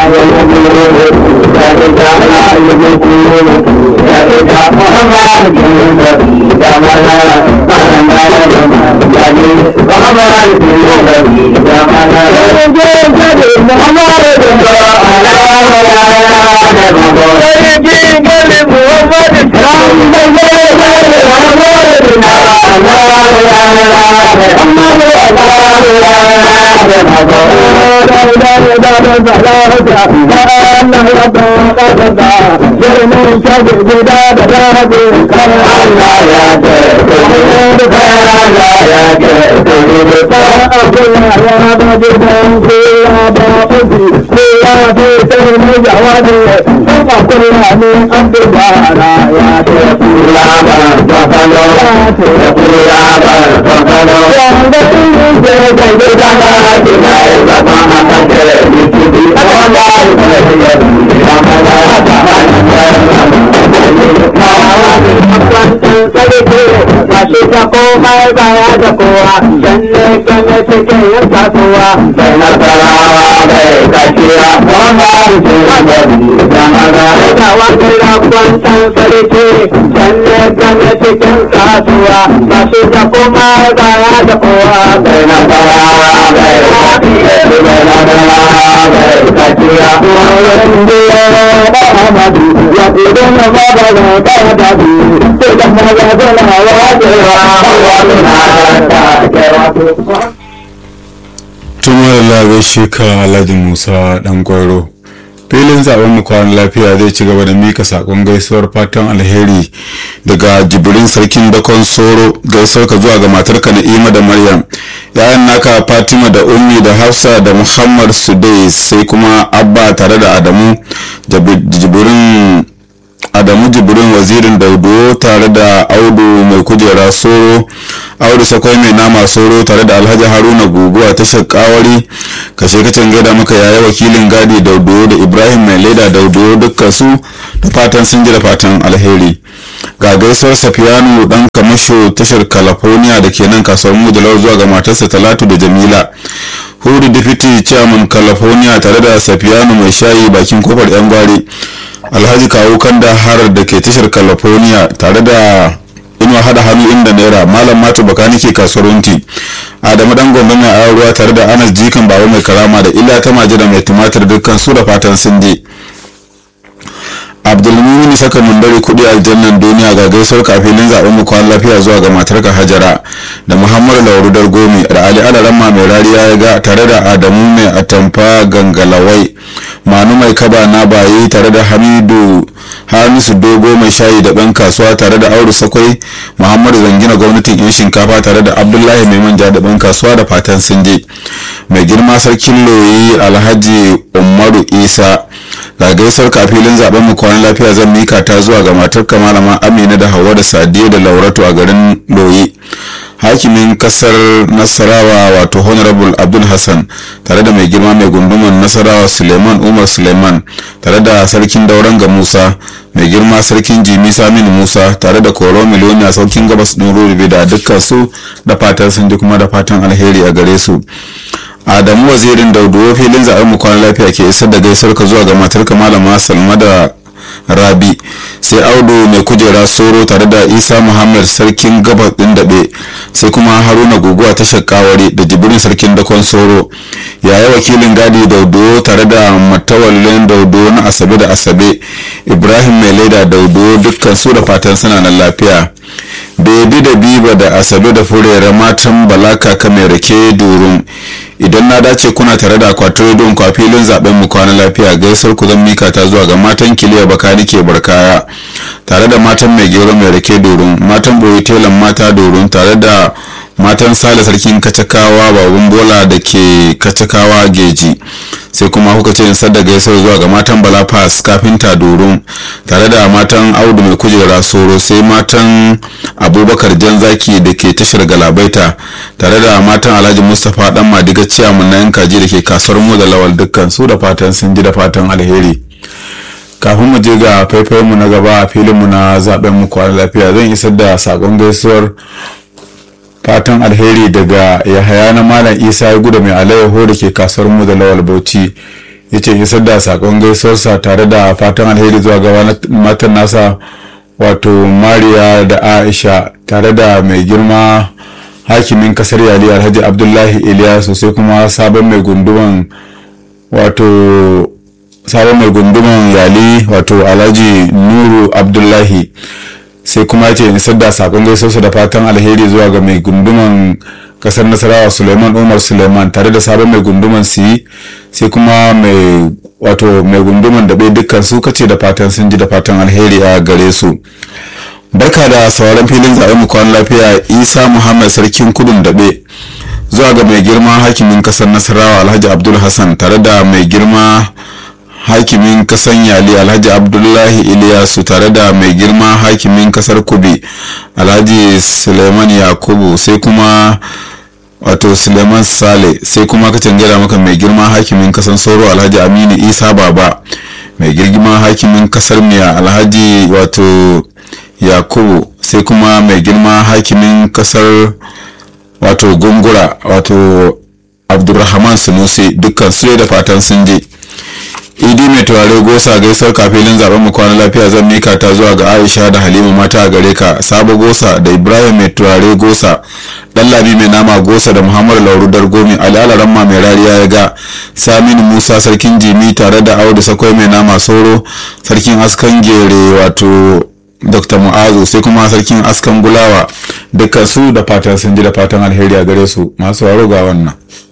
komai baya da kowa janne kane cikin yin kasuwa bai nasarawa bai kashiya kuma da wani rakwantan sarki janne kane cikin kasuwa ba shi da komai baya da kowa bai nasarawa bai kashiya bai nasarawa bai kashiya Muhammadu ya kudu na baba da ta dabi, sai da maza zana wa tumar labe sheka alhaji musa dan gwaro filin zaben mu kwanan lafiya zai ci gaba da mika sakon gaisuwar fatan alheri daga jibrin sarkin dakon soro gaisuwar ka zuwa ga matarka na'ima da maryam yayan naka fatima da ummi da hafsa da muhammad sudais sai kuma abba tare da adamu jibrin adamu jibrin wazirin daudo tare da audu mai kujera soro audu sakwai mai nama soro tare da alhaji haruna guguwa tashar kawari kashe kacin gaida maka yaya wakilin gadi daudo da ibrahim mai leda daudo dukkan su da fatan sun ji da fatan alheri ga gaisuwar safiyanu dan kamasho tashar california da ke nan kasuwar mujalar zuwa ga matarsa talatu da jamila hudu deputy chairman california tare da safiyanu mai shayi bakin kofar yan gwari alhaji kawo kanda har da ke tashar california tare da inuwa hada hannu inda naira malam matu bakani ke kasuwar wunti adamu dan gombe mai ayar ruwa tare da anas jikan baba mai karama da illa ta maji da mai tumatir dukkan su da fatan sun je abdulmumin saka mundari kudi aljannan duniya ga gaisuwar kafilin zaben mu kwan lafiya zuwa ga matarka hajara da muhammadu laurudar gomi da ali alaramma mai rariya ya ga tare da adamu mai atamfa gangalawai manu mai kaba na bayi tare da hamidu hamisu dogo mai shayi da ɗan kasuwa tare da auru sakwai muhammadu zangina gwamnatin yan shinkafa tare da abdullahi mai manja da ɗan kasuwa da fatan sun je mai girma sarkin loyi alhaji umaru isa ga gaisar kafilin zaben mu kwanan lafiya zan mika ta zuwa ga matar malama amina da hawa da sadiya da lauratu a garin loyi hakimin kasar nasarawa wato honorable abdul hassan tare da mai girma mai gunduman nasarawa suleiman umar suleiman tare da sarkin dauran ga musa mai girma sarkin jimi saminu musa tare da koro miliyoniya saukin gabas ɗin rurube da dukkan su da fatan sun ji kuma da fatan alheri a gare su adamu wazirin daudu filin zaɓen mu kwana lafiya ke isar da gaisar ka zuwa ga matarka malama salma da rabi sai audu mai kujera soro tare da isa muhammad sarkin gabas din daɓe sai kuma haruna guguwa tashar kawari da jibirin sarkin dakon soro yaya wakilin gadi daudo tare da matawallin daudo na asabe da asabe ibrahim mai laida daudo dukkan su da fatan suna nan lafiya bebi da biba da asabe da furera matan balaka ka mai rake durum idan na dace kuna tare da akwatin rediyon ku a filin zaben mu kwana lafiya gaisar ku zan mika ta zuwa ga matan kiliya bakani ke barkaya tare da matan mai gero mai rake durum matan boye telan mata durum tare da matan sale sarkin kacakawa babun bola da ke kacakawa geji sai kuma kuka ce nisar da gaisar zuwa ga matan bala pass kafinta doron tare da matan audu mai kujera soro sai matan abubakar jan zaki da ke tashar galabaita tare da matan alhaji mustapha dan madiga ciyamun na yan kaji da ke kasuwar mu da lawal dukkan su da fatan sun ji da fatan alheri kafin mu je ga faifayen mu na gaba a filin mu na zaben mu kwana lafiya zan isar da sakon gaisuwar fatan alheri daga yahaya na malam isa ya guda mai alayyaho da ke kasuwar mu da lawal bauchi ya ce isar da sakon gaisuwarsa tare da fatan alheri zuwa ga matan nasa wato mariya da aisha tare da mai girma hakimin kasar yali alhaji abdullahi iliyasu sai kuma sabon mai gunduman wato sabon mai gunduman yali wato alhaji nuru abdullahi sai kuma ce isar da sakon gaisuwarsa da fatan alheri zuwa ga mai gunduman kasar nasarawa suleiman umar suleiman tare da sabon mai gunduman siyi sai kuma mai wato mai gunduman da bai dukkan su kace da fatan sun ji da fatan alheri a gare su barka da sauran filin zaɓen mu kwan lafiya isa muhammad sarkin kudun daɓe zuwa ga mai girma hakimin kasar nasarawa alhaji abdul hassan tare da mai girma hakimin kasan yali alhaji abdullahi iliyasu tare da mai girma hakimin kasar kubi alhaji suleiman yakubu sai kuma wato suleiman sale sai kuma ka canjara maka mai girma hakimin kasan sauro alhaji aminu isa baba mai girma hakimin kasar miya alhaji wato yakubu sai kuma mai girma hakimin kasar wato gungura wato abdulrahman sunusi dukkan su da fatan sun je idi mai turare gosa gaisuwar kafilin zaben mu kwana lafiya zan mika ta zuwa ga aisha da halima mata a gare ka sabo gosa da ibrahim mai turare gosa dan labi mai nama gosa da muhammadu lauru dargomi ali ramma mai rariya ya ga saminu musa sarkin jimi tare da audu sakwai mai nama soro sarkin askan gere wato dr mu'azu sai kuma sarkin askan gulawa dukkan su da fatan sun ji da fatan alheri a gare su masu waro ga wannan